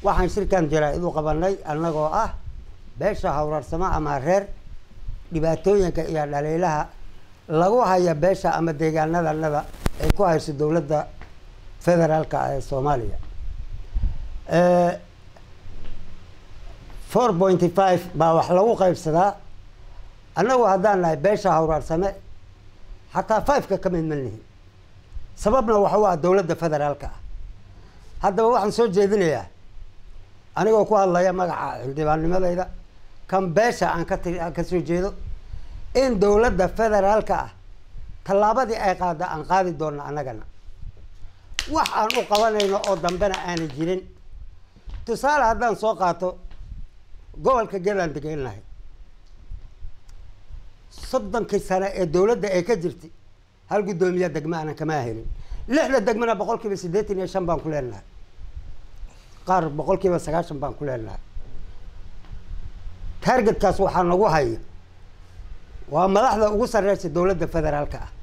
waxaan shirkan jaraa-id u qabanay annagoo ah beesha hawrarsamo ama reer dhibaatooyinka iyo dhaliilaha lagu haya beesha ama deegaanadanada ay ku hayso dowladda federaalka ee soomaaliya four pointy five baa wax lagu qaybsadaa annagu haddaan nahay beesha hawraarsame xataa fiveka ka mid malnihin sababna waxa u ah dowladda federaalka ah haddaba waxaan soo jeedinayaa anigoo ku hadlaya magaca xildhibaannimadayda kan beesha aan ka tiri aan ka soo jeedo in dowladda federaalka ah tallaabadii ay qaada aan qaadi doonno annagana wax aan u qabanayno oo dambena aanay jirin tusaale haddaan soo qaato gobolka galaan degenahay soddonkii sane ee dowladda ay ka jirtay hal guddoomiya degma aanan kamaa helin lixda degmana boqol kiiba siddeetan iyo shan baan ku leenahay qaar boqol kiiba sagaashan baan ku leenahay targetkaas waxaa nagu haya waa madaxda ugu sarreysa dowladda federaalka ah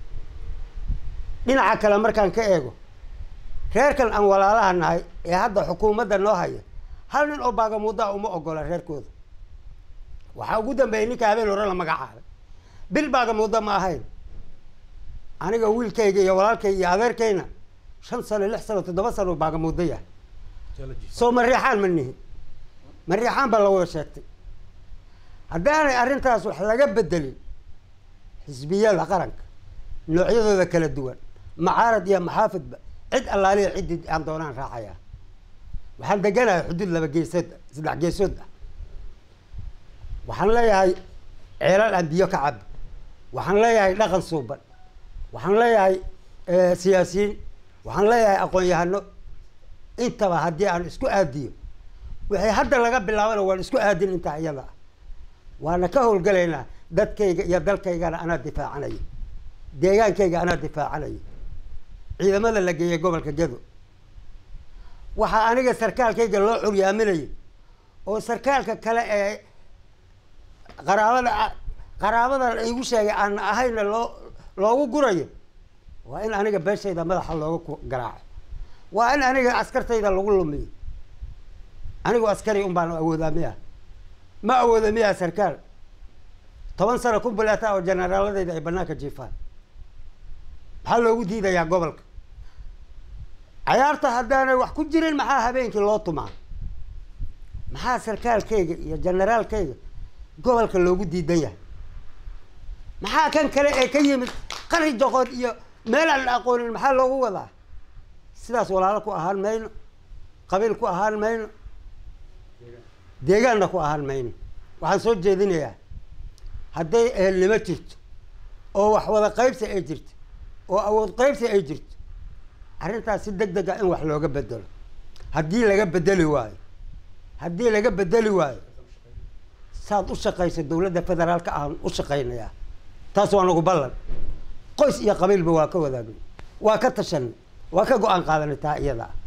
dhinaca kale markaan ka eego reerkan aan walaalaha nahay ee hadda xukuumadda noo haya hal nin oo baagamuudaa uma ogola reerkooda waxaa ugu dambeeyay ninka habeen hore la magacaabay bil baagamuuda ma ahayn aniga wiilkayga iyo walaalkayga iyo adeerkayna shan sano lix sano toddoba sano baagamuuda yahay soo mariixaan ma nihin mariixaan baa la wada sheegtay haddaanay arrintaas wax laga bedelin xisbiyada qaranka noocyadooda kala duwan macaarad iyo maxaafidba cid allaaliya ciddii aan doonaan raacayaa waxaan deganahay xuduud laba geesood saddex geesood ah waxaan leeyahay ceelal aan biyo ka cabo waxaan leeyahay dhaqan suuban waxaan leeyahay siyaasiyiin waxaan leeyahay aqoon-yahano intaba haddii aan isku aadiyo waxay hadda laga bilaabana waan isku aadin intaa iyada ah waana ka howlgalaynaa dadkayga iyo dalkaygana anaa difaacanaya deegaankayga anaa difaacanaya ciidamada la geeyay gobolka gedo waxaa aniga sarkaalkayga loo curyaaminayo oo sarkaalka kale ee qaraabada qaraabadan igu sheegay aan ahayna loo loogu gurayo waa in aniga beeshayda madaxa looga garaaco waa in aniga askartayda lagu lumiyo anigu askari un baan awoodaa miya ma awooda miya sarkaal toban sano ku bilaata oo generaaladayda ay banaanka jiifaan maxaa loogu diidayaa gobolka cayaarta haddaanay wax ku jirin maxaa habeenkii loo tumaa maxaa sarkaalkayga iyo generaalkayga gobolka loogu diidan yahay maxaa kan kale ee ka yimid qari joqod iyo meel aan la aqoonin maxaa loogu wadaa sidaas walaalo ku ahaan mayno qabiil ku ahaan mayno deegaanna ku ahaan mayno waxaan soo jeedinayaa hadday ehelnimo jirto oo wax wada qaybsi ay jirto oo awood qaybsi ay jirto arrintaas si deg deg ah in wax looga bedelo haddii laga bedeli waayo haddii laga bedeli waayo saad u shaqayso dowladda federaalka aan u shaqaynayaa taas waa nagu ballan qoys iyo qabiilba waa ka wadaagay waa ka tashanay waa ka go-aan qaadanay taa iyada ah